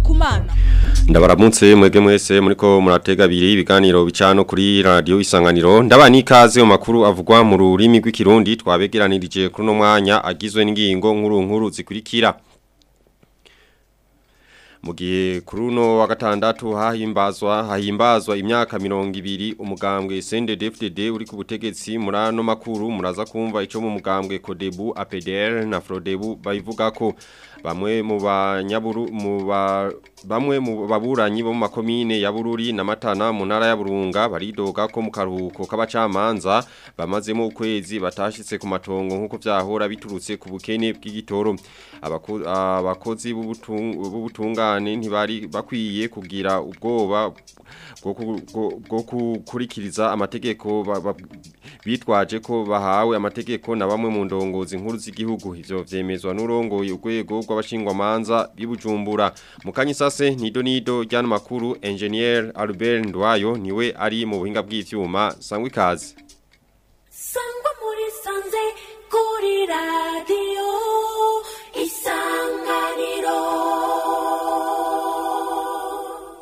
kumana ndabaramutse mwege mwese muriko muratega abiri ibiganiro bicano kuri radio isanganiro ndabani ikaze mu makuru avugwa mu rurimi rw'ikirundi twabegeranirije kuri no mwanya agizwe n'ingingo nkuru nkuru zikurikira mu gihe kuri uno wa gatandatu hahimbazwa hahimbazwa imyaka mirongo ibiri umugambwe CNDD-FDD uri ku butegetsi muri ano makuru muraza kumva ico mu mugambwe Codebu APDR na Frodebu bayivuga ko bamwe mu banyaburu mu ba bamwe mu baburanyi bo mu makomine ya Bururi na Matana mu ntara ya Burunga baridoga ko mu karuhuko k'abacamanza bamazemo ukwezi batashitse ku matongo nkuko vyahora biturutse ku bukene bw'igitoro abakozi b'ubutungane ntibari bakwiye kugira ubwoba bwo gukurikiriza amategeko bitwaje ko bahawe amategeko na bamwe mu ndongozi nkuru z'igihugu ivyo vyemezwa n'urongoye urwego rw'abashingwamanza bibujumbura mukanyi sase nido nido ryano makuru engineer Albert Ndwayo niwe ari mu buhinga bw'ivyuma sangwa ikaze sangwa muri sanze kuri radio isanganiro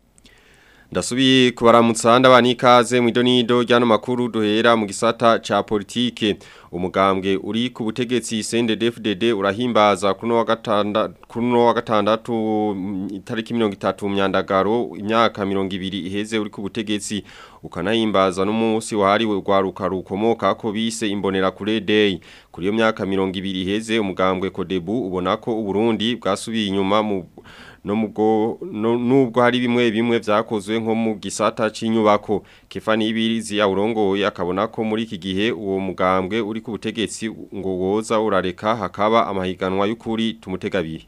Ndasubiye kubaramutsa ndabani ikaze mu idonido ryano makuru duhera mu gisata ca politike umugambwe uri ku butegetsi CNDD-FDD urahimbaza kuno wa gatandatu kuno wa gatandatu itariki 30 myandagaro imyaka 200 iheze uri ku butegetsi ukanahimbaza n'umunsi wahariwe rwaruka rukomoka ko bise imbonera kure day kuri iyo myaka 200 iheze umugambwe Codebu ubona ko uburundi bwasubiye inyuma mu no mugo no, nubwo hari bimwe bimwe vyakozwe nko mu gisata c'inyubako Kefani Ibirizi ya urongoye akabona ko muri iki gihe uwo mugambwe uri ku butegetsi ngo woza urareka hakaba amahiganwa y'ukuri tumutegabiri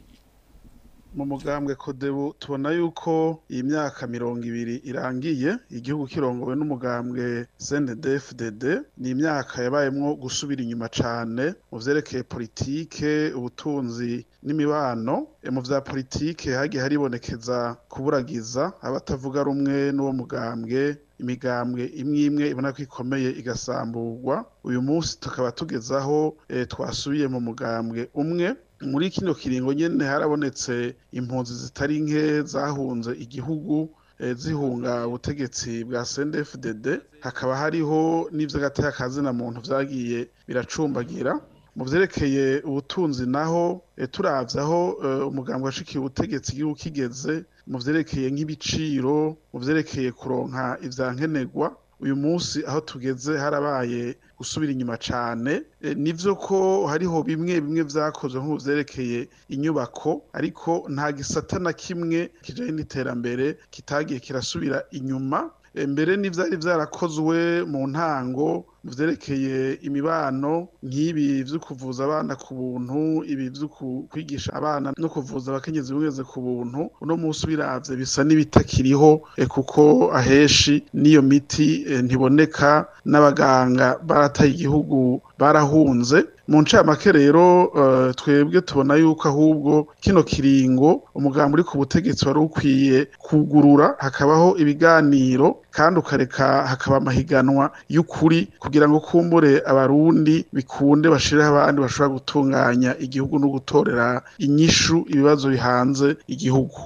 mu mugambwe kodebu tubona yuko iyi myaka mirongo ibiri irangiye igihugu kirongowe n'umugambwe CNDD-FDD ni imyaka yabayemwo gusubira inyuma cane mu vyerekeye politike ubutunzi n'imibano mu vya politike hagiye haribonekeza kuburagiza abatavuga rumwe n'uwo mugambwe imigambwe imwe imwe ibona ko ikomeye igasamburwa uyu munsi tukaba tugezaho e, twasubiye mu mugambwe umwe muri kino kiringo nyene harabonetse impunzi zitari nke zahunze igihugu e, zihunga ubutegetsi bwa CNDD-FDD hakaba hariho n'ivy'agataya kazina muntu vyagiye biracumbagira mu vyerekeye ubutunzi naho e, turavye aho e, umugambwe washikiye ubutegetsi igihugu kigeze mu vyerekeye nk'ibiciro mu vyerekeye kuronka ivyankenerwa uyu munsi aho tugeze harabaye gusubira inyuma cane e, nivyo ko hariho bimwe bimwe vyakozwe nko vyerekeye inyubako ariko nta gisata na kimwe kijanye n'iterambere kitagiye kirasubira inyuma e, mbere n'ivyari vyarakozwe mu ntango vyerekeye imibano nk'ibi vyo kuvuza abana ku buntu ibi vyo kwigisha abana no kuvuza abakenyezi bimweze ku buntu uno munsi biravye bisa n'ibitakiriho e, kuko aheshi n'iyo miti e, ntiboneka n'abaganga barataye igihugu barahunze mu ncamake rero uh, twebwe tubona yuko ahubwo kino kiringo umugambi uri ku butegetsi wari ukwiye kugurura hakabaho ibiganiro kandi ukareka hakaba amahiganwa y'ukuri kugira ngo kumbure abarundi bikunde bashiraho abandi bashobora gutunganya igihugu no gutorera inyishu ibibazo bihanze igihugu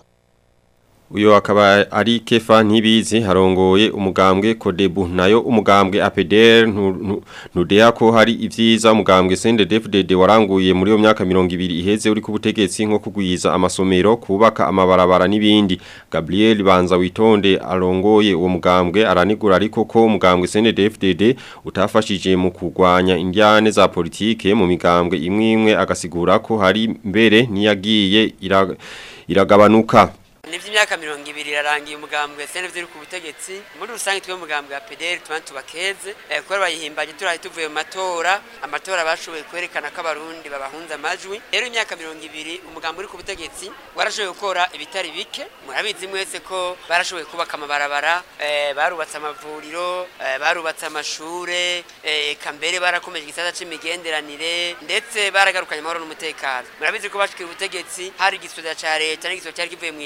Uyo akaba ari kefa ntibizi harongoye umugambwe Codebu nayo umugambwe APDR nudea ko hari ivyiza umugambwe CNDD-FDD waranguye muri yo myaka 200 iheze uri ku butegetsi nko kugwiza amasomero kubaka amabarabara n'ibindi Gabriel Banza witonde arongoye uwo mugambwe aranigura ariko ko umugambwe CNDD-FDD utafashije mu kugwanya indyane za politike mu migambwe imwe imwe agasigura ko hari mbere niyagiye iragabanuka nivyo imyaka mirongo ibiri irarangiye umugambwe CNV uri ku butegetsi muri rusange twe umugambwe wa PDR tubana tubakeze eh, kuko bayihimbaje turahi tuvuye mu matora amatora bashoboye kwerekana ko abarundi babahunze amajwi rero imyaka mirongo ibiri umugambwe uri ku butegetsi warashoboye gukora ibitari bike murabizi mwese ko barashoboye kubaka amabarabara eh, barubatse amavuriro eh, barubatse amashure eh, eka mbere barakomeje igisata c'imigenderanire ndetse baragarukanye amahoro n'umutekano murabizi ko bashikira ubutegetsi hari igisoda ca leta n'igisoda cyari kivuye mu ishamba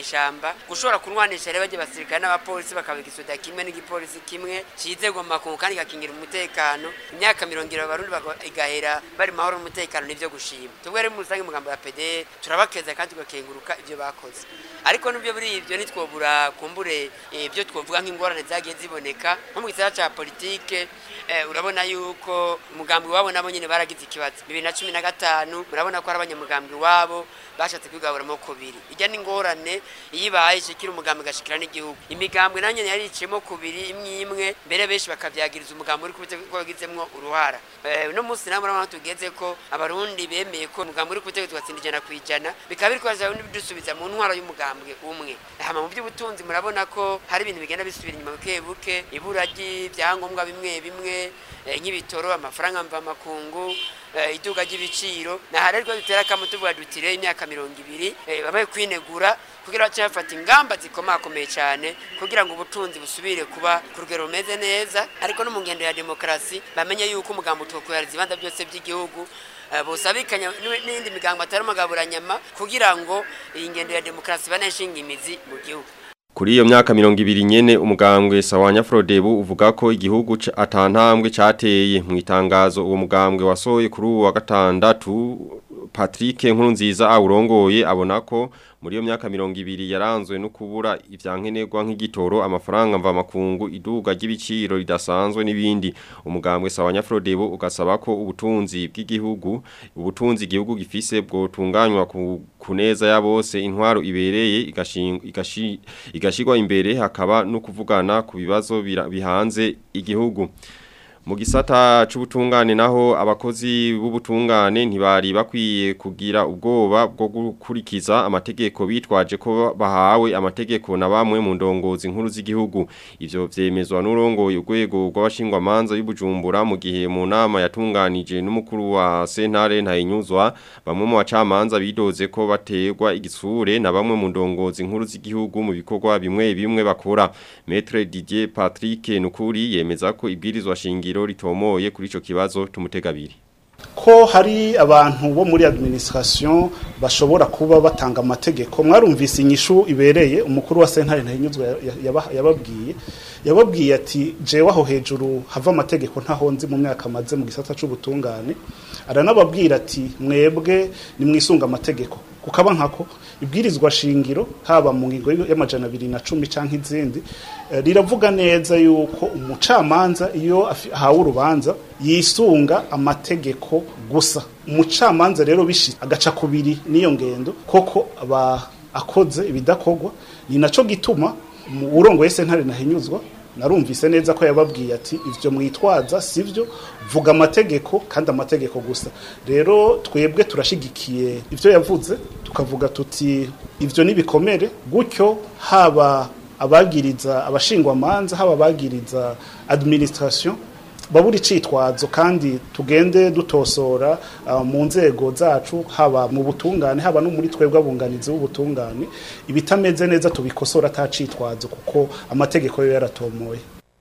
mw'ishamba gushobora kunwanisha rero bajya basirikare n'abapolisi bakabiga isoda kimwe n'igipolisi kimwe cize goma ku kandi gakingira umutekano imyaka mirongo irindwi abarundi baga- igahera bari mu mahoro n'umutekano nivyo gushima tubwo rero muri rusange umugambo wa PD turabakeza kandi tugakenguruka ivyo bakoze ariko nubyo buri ivyo ntitwobura kumbure eh, ibyo twovuga nk'ingorane zagiye ziboneka nko mu gisata ca politike eh, urabona yuko umugambi wabo nabo nyene baragize ikibazo bibiri na cumi na gatanu murabona ko ari abanyamugambi wabo bashatse kwigaburamwo kubiri ijya n'ingorane iyo ibaye ishikira umugambi igashikira n'igihugu imigambwe nanjye yari iciyemo kubiri imwe imwe mbere benshi bakavyagiriza umugambi uri kubite ko wagizemwo uruhara Eh, uno munsi namwe urabona ko tugeze ko abarundi bemeye ko umugambi uri kubitega tugatsinda ijana ku ijana bikaba biri kubaza bidusubiza mu ntwaro y'umugambwe umwe hama mu by'ubutunzi murabona ko hari ibintu bigenda bisubira inyuma buke buke ibura ry'ibyangombwa bimwe bimwe eh, nk'ibitoro amafaranga mvamakungu eh, iduga ry'ibiciro naha rero dutera akamu tuvuga dutire imyaka mirongo ibiri eh, babaye kwinegura kugira bace bafata ingamba zikomakomeye cyane kugira ngo ubutunzi busubire kuba ku rugero rumeze neza ariko no mu ngendo ya demokarasi bamenye yuko umugambi utwokorera ibibanza byose by'igihugu eh, busabikanya n'u- n'indi migambo atari umugaburanyama kugira ngo iyi ngendo ya demokarasi baneshinga imizi mu gihugu Kuri iyo myaka mirongo ibiri nyene umugambwe Sawanya Frodebu uvuga ko igihugu ca- atantambwe cateye mu itangazo uwo mugambwe wasohoye kuri uwa gatandatu Patrick Nkurunziza awurongoye abona ko muri iyo myaka mirongo ibiri yaranzwe no kubura ivyankenerwa nk'igitoro amafaranga mva makungu iduga ry'ibiciro ridasanzwe n'ibindi umugambwe Sawanya Frodebu ugasaba ko ubutunzi bw'igihugu ubutunzi igihugu gifise bwotunganywa ku kuneza ya bose intwaro ibereye igashinga igashi igashigwa imbere hakaba no kuvugana ku bibazo bira- bihanze igihugu mu gisata c'ubutungane naho abakozi b'ubutungane ntibari bakwiye kugira ubwoba bwo gukurikiza amategeko bitwaje ko bahawe amategeko na bamwe mu ndongozi nkuru z'igihugu ivyo vyemezwa n'urongoye urwego rw'abashingwamanza y'ubujumbura mu gihe mu nama yatunganije n'umukuru wa sentare ntayinyuzwa bamwe mu bacamanza bidoze ko baterwa igisure na bamwe mu ndongozi nkuru z'igihugu mu bikorwa bimwe bimwe bakora Maître Didier Patrick Nukuri yemeza ko ibwirizwa shingiro ritomoye kuri ico kibazo tumutegabiri ko hari abantu bo muri administration bashobora kuba batanga amategeko mwarumvise inyishu ibereye umukuru wa sentare ntahinyuzwa yaba- yababwiye yababwiye ati jewe aho hejuru hava amategeko ntahonzi mu myaka maze mu gisata c'ubutungane aranababwira ati mwebwe nimwisunga amategeko kukaba nkako ibwirizwa shingiro haba mu ngingo y'amajana abiri na cumi canke izindi eh, riravuga neza yuko umucamanza iyo afi- ahawe urubanza yisunga amategeko gusa umucamanza rero bishi agaca kubiri n'iyo ngendo koko aba akoze ibidakorwa ni naco gituma mu- urongoye sentare nahinyuzwa narumvise neza ko yababwiye ati ivyo mwitwaza sivyo vuga amategeko kandi amategeko gusa rero twebwe turashigikiye ivyo yavuze tukavuga tuti ivyo nibikomere gutyo haba abagiriza abashingwamanza haba abagiriza administration babura icitwazo kandi tugende dutosora uh, mu nzego zacu haba mu butungane haba no muri twebwe abunganizi b'ubutungane ibitameze neza tubikosora atacitwazo kuko amategeko yo yaratomoye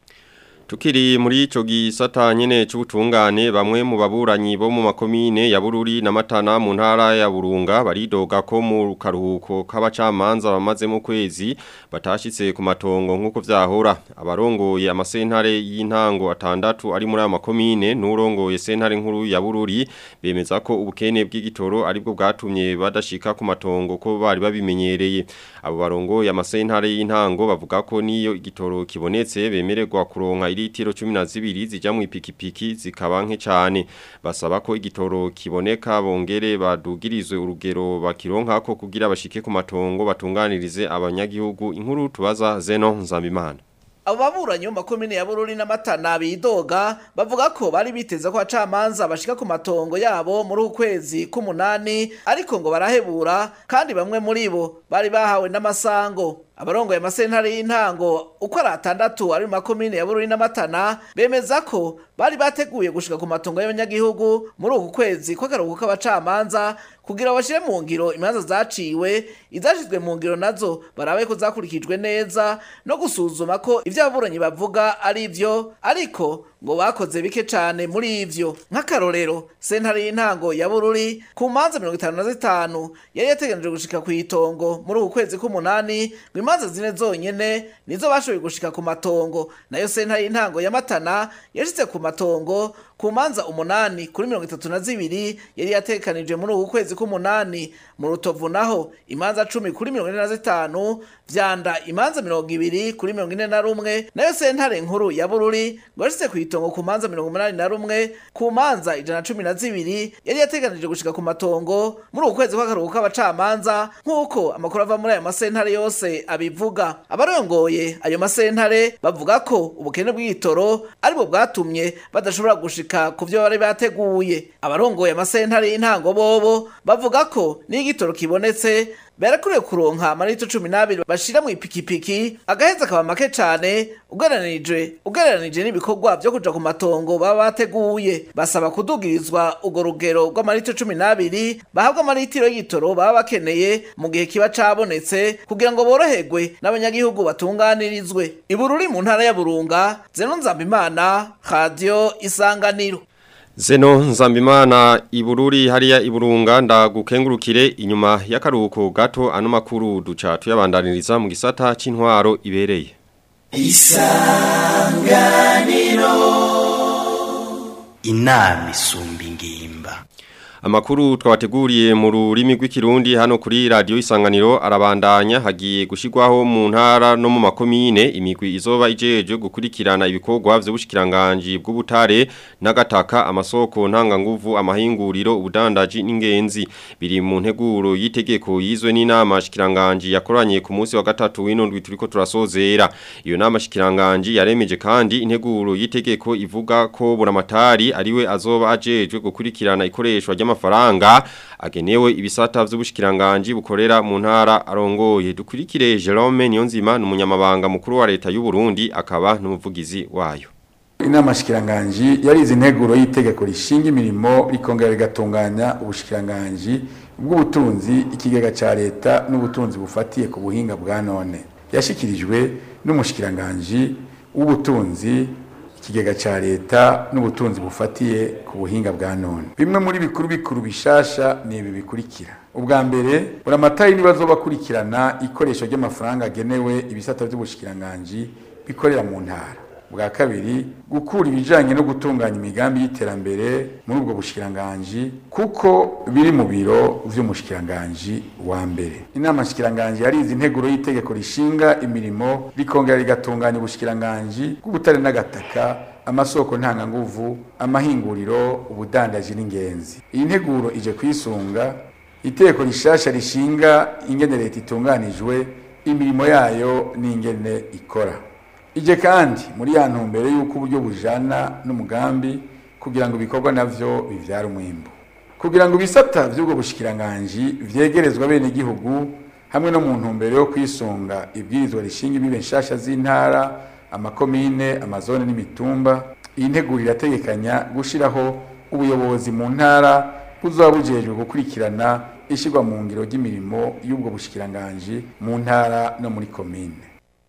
Tukiri muri ico gisata nyene c'ubutungane bamwe mu baburanyi bo mu makomine ya Bururi na Matana mu ntara ya Burunga baridoga ko mu karuhuko k'abacamanza bamaze mu kwezi batashitse ku matongo nkuko vyahora abarongoye amasentare y'intango atandatu ari muri aya makomine n'urongoye sentare nkuru ya Bururi bemeza ko ubukene bw'igitoro aribwo bwatumye badashika ku matongo ko bari babimenyereye abo barongoye amasentare y'intango bavuga ko niyo igitoro kibonetse bemererwa kuronka iritiro 12 zija mu ipikipiki zikaba nke cyane basaba ko igitoro kiboneka bongere badugirizwe urugero bakironka ko kugira bashike ku matongo batunganirize abanyagihugu inkuru tubaza Zeno Nzambimana abo baburanyi bo mu makomine ya bururi n'amatana bidoga bavuga ko bari biteze ko abacamanza bashika ku matongo yabo muri uku kwezi k'umunani ariko ngo barahebura kandi bamwe muri bo bari bahawe n'amasango abarongoye amasentare y'intango uko ari atandatu ari mu makomine ya bururi n'amatana bemeza ko bari bateguye gushika ku matongo y'abanyagihugu muri uku kwezi kw'akaruhuko k'abacamanza kugira bashire mu ngiro imanza zaciwe izashizwe mu ngiro nazo barabe ko zakurikijwe neza no gusuzuma ko ivyo ababuranyi bavuga ari vyo ariko ngo bakoze bike cane muri ivyo nk'akarorero sentare y'intango ya bururi ku manza mirongo itanu na zitanu yari yateganijwe gushika ku itongo muri uku kwezi k'umunani ngo imanza zine zonyene nizo bashoboye gushika ku matongo nayo sentare y'intango ya matana yashitse ku matongo ku manza umunani kuri mirongo itatu na zibiri yari yatekanije muri uku kwezi k'umunani mu rutovu naho imanza cumi kuri mirongo ine na zitanu vyanda imanza mirongo ibiri kuri mirongo ine na rumwe nayo sentare nkuru ya bururi ngo yashitse ku itongo ku manza mirongo umunani na rumwe ku manza ijana na cumi na zibiri yari yateganije gushika ku matongo muri uku kwezi kw'akaruhuko k'abacamanza nk'uko amakuru ava muri ayo masentare yose abivuga abarongoye ayo masentare bavuga ko ubukene bw'igitoro aribwo bwatumye badashobora gushika ku vyo bari bateguye abarongoye amasentare y'intango bobo bavuga ko niyo igitoro kibonetse barakuriye kuronka amarito cumi n'abiri bashira mu ipikipiki agaheza akaba make cane ugereranije ugereranije n'ibikorwa vyo kuja ku matongo baba bateguye basaba kudugirizwa urwo rugero rw'amarito cumi n'abiri bahabwa amaritiro y'igitoro baba bakeneye mu gihe kiba cabonetse kugira ngo boroherwe n'abanyagihugu batunganirizwe ibururi mu ntara ya burunga zeno nzambimana radio isanganiro Zeno Nzambimana ibururi hariya iburunga ndagukengurukire inyuma y'akaruhuko gato ano makuru duca tuyabandaniriza mu gisata c'intwaro ibereye. inama isumba ingimba Amakuru twabateguriye mu rurimi rw'ikirundi hano kuri radio isanganiro arabandanya hagiye gushigwaho mu ntara no mu makomine imigwi izoba ijeje gukurikirana ibikorwa vy'ubushikiranganje bw'ubutare n'agataka amasoko ntanga nguvu amahinguriro ubudandaji n'ingenzi biri mu nteguro y'itegeko yizwe n'inama shikiranganje yakoranye ku munsi wa gatatu w'inondwi turiko turasozera iyo nama shikiranganje yaremeje kandi integuro y'itegeko ivuga ko buramatari ariwe azoba ajejwe gukurikirana ikoreshwa ry'ama amafaranga agenewe ibisata vy'ubushikiranganje bukorera mu ntara arongoye dukurikire Jerome Niyonzima n'umunyamabanga mukuru wa leta y'u Burundi akaba n'umuvugizi wayo inama shikiranganji yarize integuro y'itegeko rishinga imirimo rikongera rigatunganya ubushikiranganji bw'ubutunzi ikigega ca leta n'ubutunzi bufatiye ku buhinga bwa none yashikirijwe n'umushikiranganji w'ubutunzi ikigega ca leta n'ubutunzi bufatiye ku buhinga bwa none bimwe muri bikuru bikuru bishasha ni ibi bikurikira ubwa mbere buramatari nibazo bakurikirana ikoresho ry'amafaranga agenewe ibisata by'ubushikiranganji bikorera mu ntara bwa kabiri gukura ibijanye no gutunganya imigambi y'iterambere muri ubwo bushikiranganji kuko biri mu biro vy'umushikiranganji wa mbere inama nshikiranganji yarize integuro y'itegeko rishinga imirimo rikongera rigatunganya ubushikiranganji bw'ubutare n'agataka amasoko ntanganguvu amahinguriro ubudandaji n'ingenzi iyi nteguro ije kwisunga itegeko rishasha rishinga ingene leta itunganijwe imirimo yayo n'ingene ikora ije kandi muri ya ntumbero y'uko uburyo bujana n'umugambi kugira ngo ibikorwa navyo bivyara umwimbu kugira ngo ibisata vy'ubwo bushikiranganji vyegerezwa bene igihugu hamwe no mu ntumbero yo kwisunga ibwirizwa rishinga ibibe nshasha z'intara amakomine amazone n'imitumba iyi nteguro irategekanya gushiraho ubuyobozi mu ntara buzoba bujejwe gukurikirana ishirwa mu ngiro ry'imirimo y'ubwo bushikiranganji mu ntara no muri komine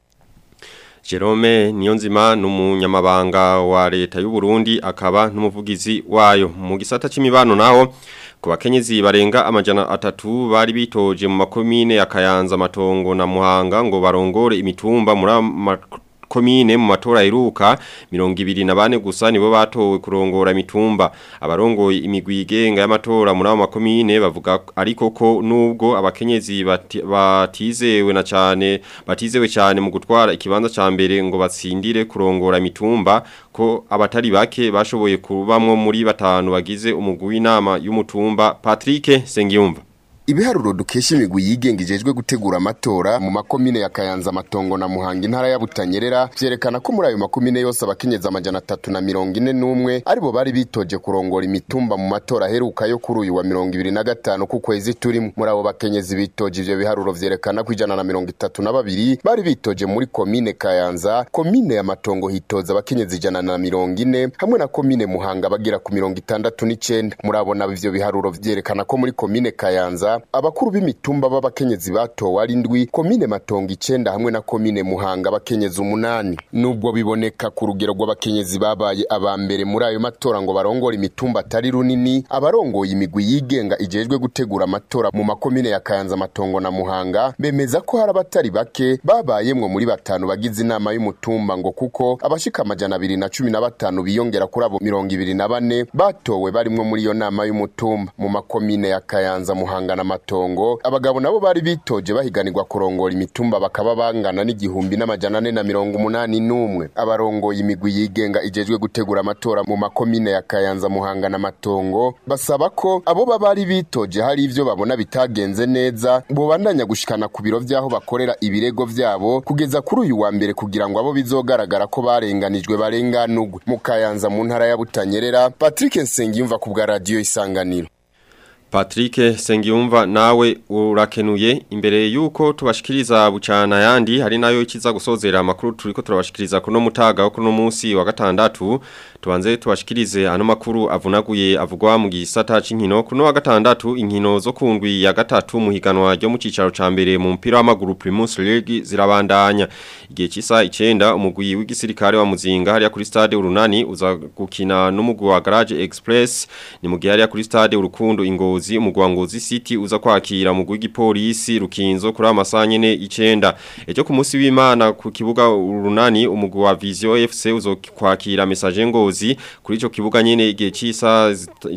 Jerome Niyonzima n'umunyamabanga wa leta y'u Burundi akaba n'umuvugizi wayo mu gisata c'imibano naho ku bakenyezi barenga amajana atatu bari bitoje mu makomine ya Kayanza Matongo na Muhanga ngo barongore imitumba muri komine mu matora iruka mirongo ibiri na bane gusa nibo batowe kurongora imitumba abarongoye imigwi igenga y'amatora muri abo makomine bavuga ariko ko nubwo abakenyezi bati, batizewe na cyane batizewe cyane mu gutwara ikibanza ca mbere ngo batsindire kurongora imitumba ko abatari bake bashoboye kubamwo muri batanu bagize umugwi w'inama y'umutumba Patrick Sengiyumva ibiharuro dukesha imigwi yigenga ijejwe gutegura amatora mu makomine ya Kayanza Matongo na Muhanga intara ya Butanyerera vyerekana ko muri ayo makomine yose abakenyezi amajana atatu na mirongo ine n'umwe aribo bari bitoje kurongora imitumba mu matora aheruka yo kuri uyu wa mirongo ibiri na gatanu ku kwezi turimo muri abo bakenyezi bitoje ivyo biharuro vyerekana ko ijana na mirongo itatu na babiri bari bitoje muri komine Kayanza komine ya Matongo hitoza abakenyezi ijana na mirongo ine hamwe na komine Muhanga bagira ku mirongo itandatu n'icenda muri abo nabo ivyo biharuro vyerekana ko muri komine Kayanza abakuru b'imitumba b'abakenyezi batowe ari ndwi komine Matongo icenda hamwe na komine Muhanga abakenyezi umunani nubwo biboneka ku rugero rw'abakenyezi babaye aba mbere muri ayo matora ngo barongore imitumba atari runini abarongoye imigwi yigenga ijejwe gutegura amatora mu makomine ya Kayanza Matongo na Muhanga bemeza ko hari abatari bake babayemwo muri batanu bagize inama y'umutumba ngo kuko abashika amajana abiri na cumi na batanu biyongera kuri abo mirongo ibiri na bane batowe barimwo muri iyo nama y'umutumba mu makomine ya Kayanza Muhanga na Matongo abagabo nabo bari bitoje bahiganirwa kurongora imitumba bakaba bangana n'igihumbi n'amajana ane na mirongo umunani n'umwe abarongoye imigwi yigenga ijejwe gutegura amatora mu makomine ya Kayanza Muhanga na Matongo basaba ko abo baba bari bitoje hari ivyo babona bitagenze neza bobandanya gushikana ku biro vy'aho bakorera ibirego vyabo kugeza kuri uyu wa mbere kugira ngo abo bizogaragara ko barenganijwe barenganurwe mu Kayanza mu ntara ya Butanyerera Patrick Nsengiyumva ku bwa radio Isanganiro Patrick Sengiyumva nawe urakenuye imbere yuko tubashikiriza bucana yandi hari nayo ikiza gusozera amakuru turiko turabashikiriza kuno mutaga wo kuno munsi wa gatandatu tubanze tubashikirize ano makuru avunaguye avugwa mu gisata c'inkino kuno wa gatandatu inkino zo kundwi ya gatatu mu higanwa ryo mu cicaro ca mbere mu mpira w'amaguru Primus League zirabandanya igihe cisa 9 umugwi w'igisirikare wa Muzinga hariya kuri stade urunani uza gukina n'umugwi wa Garage Express ni mu gihe hariya kuri stade urukundo ingozi ngozi umugwangozi city uza kwakira mu gw'igipolisi rukinzo kuri amasanyene icenda ejo ku munsi w'Imana ku kibuga urunani umugwi wa Vision FC uzo kwakira message ngozi kuri ico kibuga nyene igihe cisa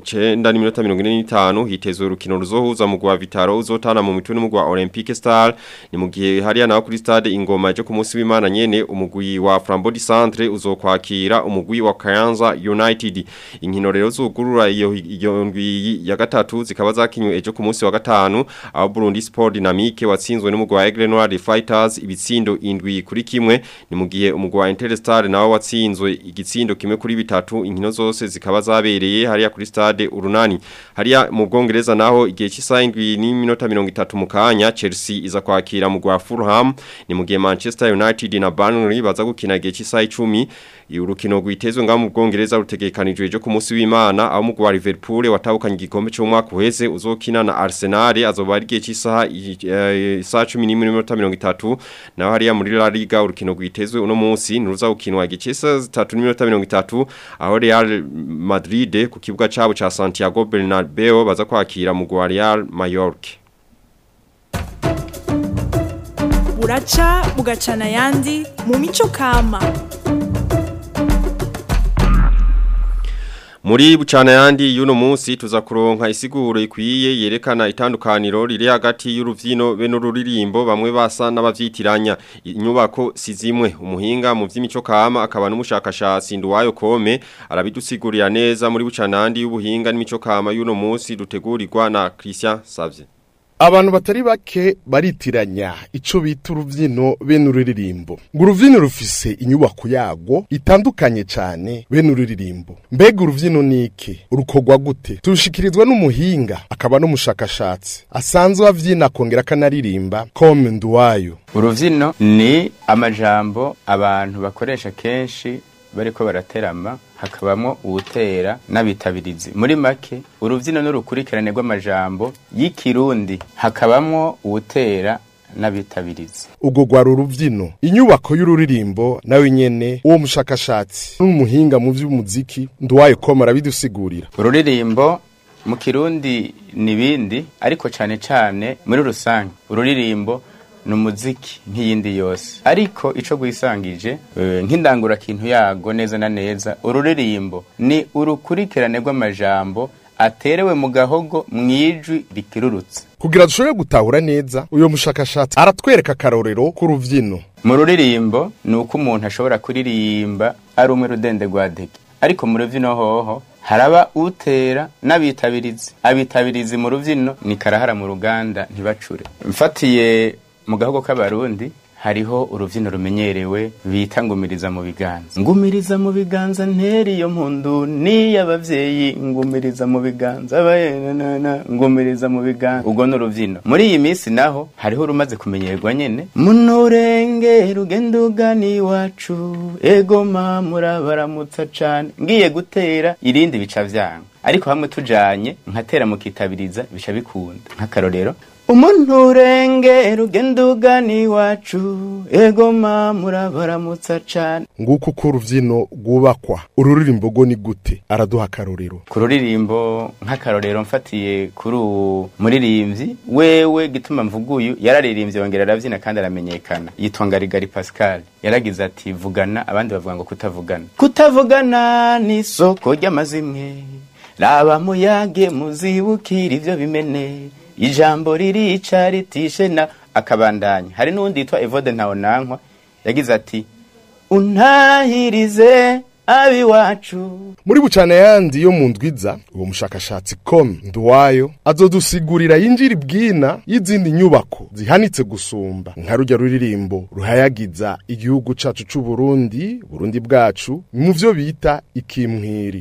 9 n'iminota 45 hitezwe urukino ruzohuza mu gwa Vitaro uzotana mu mitwe n'umugwi wa Olympique Star ni mu gihe hariya naho kuri stade ingoma ejo ku munsi w'Imana nyene umugwi wa Frambody Centre uzokwakira umugwi wa Kayanza United inkino rero zugurura iyo iyo ndwi ya gatatu zikaba zakinywe ejo ku munsi wa gatanu aho Burundi Sport Dynamique watsinzwe n'umugwi wa Aigle Noir Fighters ibitsindo indwi kuri kimwe ni mu gihe umugwi wa Interstar nawo watsinzwe igitsindo kimwe kuri bitatu inkino zose zikaba zabereye hariya kuri stade urunani hariya mu Bwongereza naho igihe cy'isaha indwi n'iminota 30 mu kanya Chelsea iza kwakira mu gwa Fulham ni mu gihe Manchester United na Burnley baza gukina igihe cy'isaha 10 urukino rwitezwe ngaho mu Bwongereza rutegekanijwe ejo ku munsi w'Imana aho umugwi wa Liverpool watahukanye igikombe cy'umwaka uheze uzokina na Arsenal azoba ari gihe cy'isaha isaha 10:30 naho hariya muri La Liga urukino rwitezwe uno munsi nuruza gukinwa igihe cy'isaha 3:30 aho Real Madrid ku kibuga cabo ca Santiago Bernabeu baza kwakira mu Real Mallorca buraca bugacana yandi mu mico kama Muri bucana yandi yuno munsi tuza kuronka isiguro ikwiye yerekana itandukaniro riri hagati y'uruvyino be n'ururirimbo bamwe basa n'abavyitiranya inyubako sizimwe umuhinga mu vy'imico kama akaba n'umushakashatsi nduwayo kome arabidusigurira neza muri bucana yandi y'ubuhinga n'imico kama yuno munsi dutegurirwa na Christian Savye abantu batari bake baritiranya ico bita uruvyino bene ururirimbo ngo uruvyino rufise inyubako yago itandukanye cane bene ururirimbo mbega uruvyino niki urukorwa gute turushikirizwa n'umuhinga akaba n'umushakashatsi asanzwe avyina akongera akanaririmba kome nduwayo uruvyino ni amajambo abantu bakoresha kenshi bariko baraterama hakabamo uwutera n'abitabirizi muri make uruvyino n'urukurikirane rw'amajambo y'ikirundi hakabamo uwutera n'abitabirizi ubwo rwari uruvyino inyubako y'ururirimbo nawe nyene uwo mushakashatsi n'umuhinga mu vy'umuziki nduwaye koma arabidusigurira ururirimbo mu kirundi nibindi ariko cane cane muri rusange ururirimbo ni umuziki nk'iyindi yose ariko ico gwisangije nk'indangura kintu yago neza na neza ururirimbo ni urukurikirane rw'amajambo aterewe mu gahogo mwijwi rikirurutse kugira dushobore gutahura neza uyo mushakashatsi aratwereka akarorero k'uruvyino mu ruririmbo ni uko umuntu ashobora kuririmba ari umwe rudende rwa dege ariko mu ruvyino hoho haraba utera n'abitabirizi abitabirizi mu rubyino ni karahara mu ruganda ntibacure mfatiye mu gahugu k'abarundi hariho urubyino rumenyerewe bita ngumiriza mu biganza ngumiriza mu biganza nteri iyo mpundu n'iy'abavyeyi ngumiriza mu biganza abayenana ngumiriza mu biganza ubwo ni urubyino muri iyi minsi naho hariho urumaze kumenyerwa nyene munurenge rugenda ugana iwacu egoma murabaramutsa cane ngiye gutera irindi bica vyanga ariko hamwe tujanye nkatera mukitabiriza bica bikunda nk'akarorero umuntu urenge rugenda ugana iwacu egoma murabaramutsa cane nguko uko urubyino rwubakwa ururirimbo rwo ni gute araduha akarorero ku ruririmbo nk'akarorero mfatiye kuri uwo muririmbyi wewe gituma mvuguyu yararirimbye yongera arabyina kandi aramenyekana yitwa ngarigari pascal yaragize ati vugana abandi bavuga ngo kutavugana kutavugana ni isoko ry'amazimwe raba muyage muzibukira ivyo bimene ijambo ririca ritishe na akabandanya hari n'uwundi yitwa evode ntawunankwa yagize ati untahirize abiwacu muri bucana yandi yo mu ndwiza uwo mushakashatsi com nduwayo azodusigurira yinjira ibwina y'izindi nyubako zihanitse gusumba nka rujya ruririmbo ruhayagiza igihugu cacu c'u Burundi Burundi bwacu mu vyo bita ikimwiri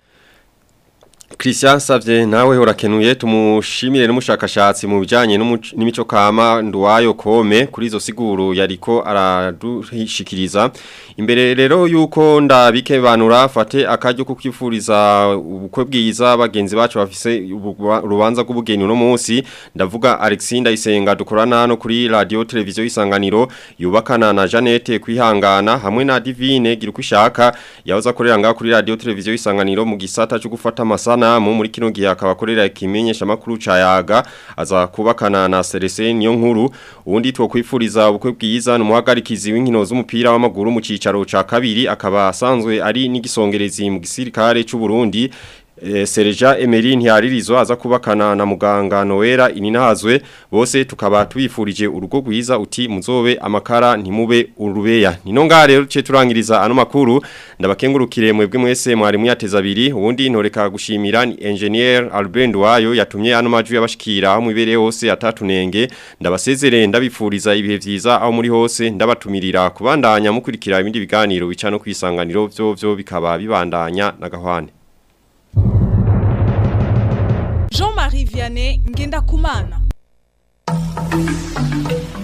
Christian Savye nawe urakenuye tumushimire n'umushakashatsi mu bijanye n'umuc- n'imico kama nduwayo kome kuri izo siguru yariko aradushikiriza imbere rero yuko ndabike banura fate akaryo kukifuriza ubukwe bwiza bagenzi bacu bafise ubu- urubanza rw'ubugeni no munsi ndavuga Alexinda Isenga dukorana hano kuri radio televiziyo isanganiro yubakana na Janete kwihangana hamwe na Divine gira uko ishaka yahoze akorera ngaho kuri radio televiziyo isanganiro mu gisata cyo gufata amasanamu muri kino gihe akaba akorera ikimenyesha makuru ca yaga aza kubakana na Celestin niyo nkuru ubundi two kwifuriza ubukwe bwiza n'umuhagarikizi w'inkino z'umupira w'amaguru mu cicaro ca kabiri akaba asanzwe ari n'igisongerezi mu gisirikare c'u Burundi Eh, Serja Emery ntiyaririzo aza kubakana na muganga Noera ininahazwe bose tukaba tubifurije urugo rwiza uti muzobe amakara ntimube urubeya nino ngaha rero ce turangiriza ano makuru ndabakengurukire mwebwe mwese mwari muyateza abiri ubundi ntoreka gushimira ni engineer Albert Wayo yatumye ano majwi yabashikira aho mwibere hose atatunenge ndabasezerere ndabifuriza ibihe vyiza aho muri hose ndabatumirira kubandanya mukurikira ibindi biganiro bica no kwisanganiro byo byo bikaba bibandanya na gahwane Jean-Marie Vianney Ngenda Kumana